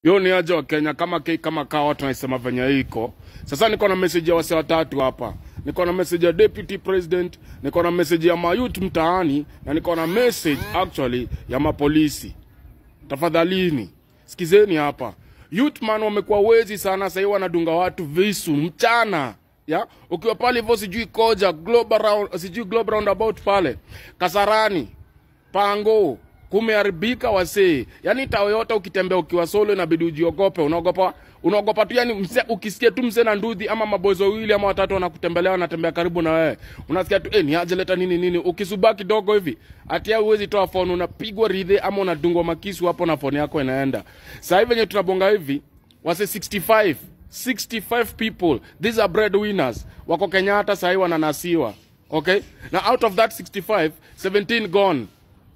Yo ni aje wa Kenya kama ke, kama kawa tunaisema venye iko. Sasa niko na message ya wase watatu hapa. Niko na message ya deputy president, niko na message ya mayut mtaani na niko na message actually ya mapolisi. Tafadhalini sikizeni hapa. Youth man wamekuwa wezi sana sasa hivi wanadunga watu visu mchana. Ya? Ukiwa pale hivyo sijui koja global round, sijui global roundabout pale. Kasarani. Pango kumeharibika wasee. Yaani tao yote ukitembea ukiwa solo inabidi ujiogope. Unaogopa unaogopa tu yani mse, ukisikia tu mzee na ndudhi ama mabozo wawili ama watatu wanakutembelea wanatembea karibu na wewe. Unasikia tu eh, ni aje leta nini nini. Ukisubaa kidogo hivi atia uwezi toa phone unapigwa ridhe ama unadungwa makisu hapo na phone yako inaenda. Sasa hivi venye tunabonga hivi wase 65 65 people these are breadwinners wako Kenyatta sahii wananasiwa okay na out of that 65 17 gone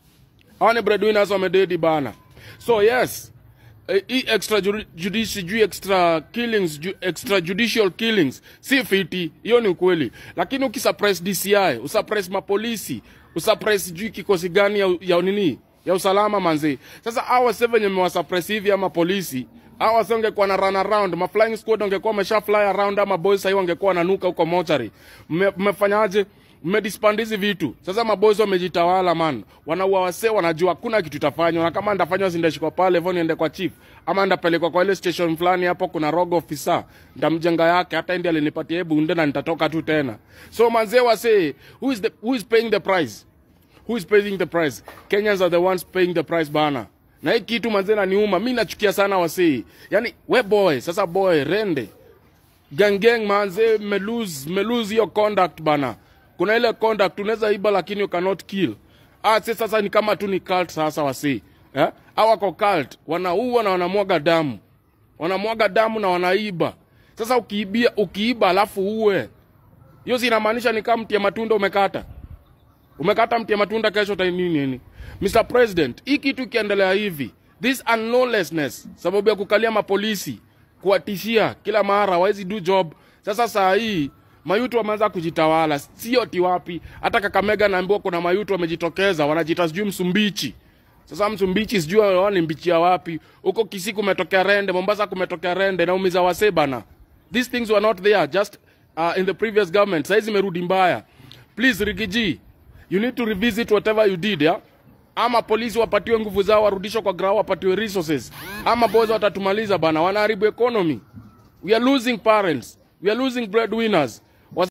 hawa ni breadwinners wamededi bana so yes eh, hii extra judici juu extra killings ju, extra judicial killings si fiti hiyo ni ukweli lakini ukisuppress DCI usuppress mapolisi usuppress juu kikosi gani ya, ya nini ya usalama manzi sasa hawa seven wenye mmewasuppress hivi ama polisi hawa sasa ungekuwa na run around ma flying squad ungekuwa umesha fly around ama boys sasa wangekuwa nanuka huko mochari mmefanyaje mmedispand hizi vitu sasa maboys wamejitawala man wanaua wasee wanajua hakuna kitu itafanywa na kama ndafanywa sindashikwa pale hivyo niende kwa chief ama ndapelekwa kwa ile station fulani hapo kuna rogo officer ndamjenga yake hata ndi alinipatia bunde na nitatoka tu tena so manzee wasee who is the, who is paying the price who is paying the price kenyans are the ones paying the price bana na hii kitu manzee naniuma mi nachukia sana wasee yani we boy sasa boy rende ganggang manze melose melose hiyo conduct bana kuna ile conduct unaweza iba lakini you cannot kill ah si sasa ni kama tu ni cult sasa wasi eh au wako cult wanaua na wanamwaga damu wanamwaga damu na wanaiba sasa ukiibia ukiiba alafu uwe hiyo si inamaanisha ni kama mti ya matunda umekata umekata mti ya matunda kesho utanini nini Mr President hii kitu ikiendelea hivi this unlawlessness sababu ya kukalia mapolisi kuwatishia kila mara hawezi do job sasa saa hii mayutu wameanza kujitawala sio ti wapi hata kakamega naambiwa kuna mayutu wamejitokeza wanajita sijui msumbichi sasa msumbichi sijui wao ni mbichia wapi huko kisii kumetokea rende mombasa kumetokea rende naumiza wasee bana these things were not there just uh, in the previous government saizi imerudi mbaya please rigiji you need to revisit whatever you did yeah? ama polisi wapatiwe nguvu zao warudishwe kwa grao wapatiwe resources ama boys watatumaliza bana wanaharibu economy we are losing parents we are losing breadwinners